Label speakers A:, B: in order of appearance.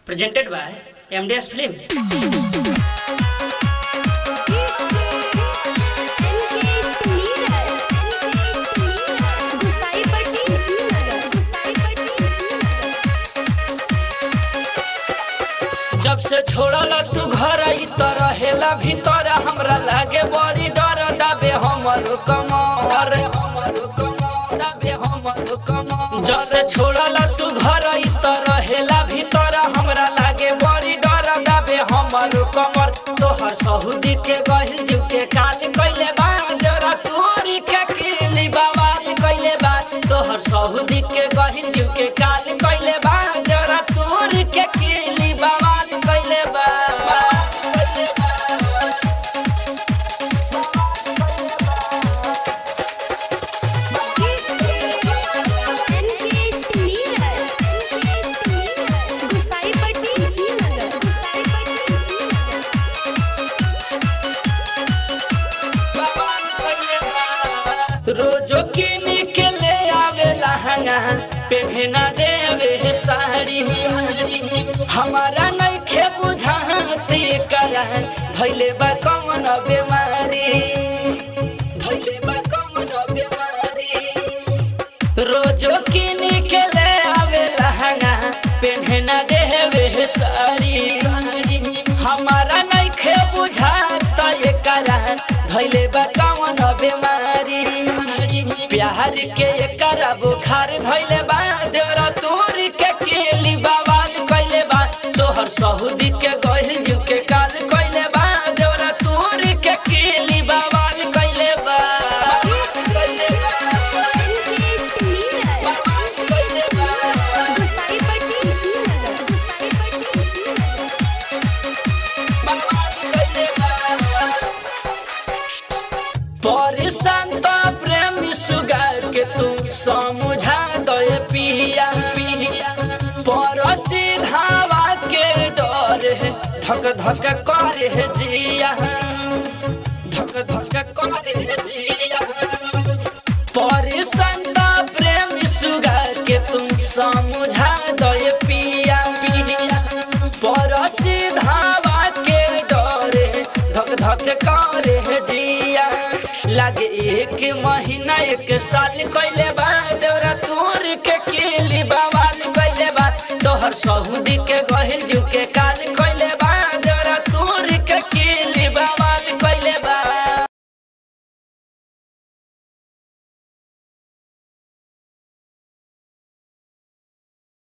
A: presented by MDS Films. जब से छोड़ल तू घर ई तो रहेला भीतर हमरा लागे बड़ी डर दाबे हमर कमर दाबे हमर कमर जब से छोड़ल तू घर ई तो रहेला भीतर हमरा लागे बड़ी डर दाबे हमर कमर तोहर सहुदी के गहिल जीव के काल कइले बा जरा तोरी के किली बवाल कइले बा तोहर सहुदी के गहिल जीव के काल कइले बा जरा तोरी के किली बवाल कइले बा कइले बा रोजो किन के ले आवे लहंगा पेहना देवे साड़ी हमारा नहीं खे बुझाती कर धैले बा कौन बीमारी धैले बा कौन बीमारी रोजो किन के ले आवे लहंगा पेहना देवे साड़ी हमारा नहीं खे बुझाता ये करा धैले बा कौन बीमारी प्यार के करा बुखार धैले बा देवरा तोर के केली बवाल कइले बा तोहर सहुदी के गहिल जीव के काल कइले बा देवरा तोर के केली बवाल कइले बा कइले बा कइले बा परेशान तो प्रेमी सुगार के तुम समझा दे पिया पड़ोसी धावा के डर है धक धक करे है जिया धक धक करे है जिया परेशान तो प्रेमी सुगार के तुम समझा दे पिया पिया पड़ोसी धावा के डर है धक धक करे है जिया लागे एक महीना एक साल कइले बा तोरा तोर के केली बवाल कइले बा तोहर सहुदी के गहिल जीव के का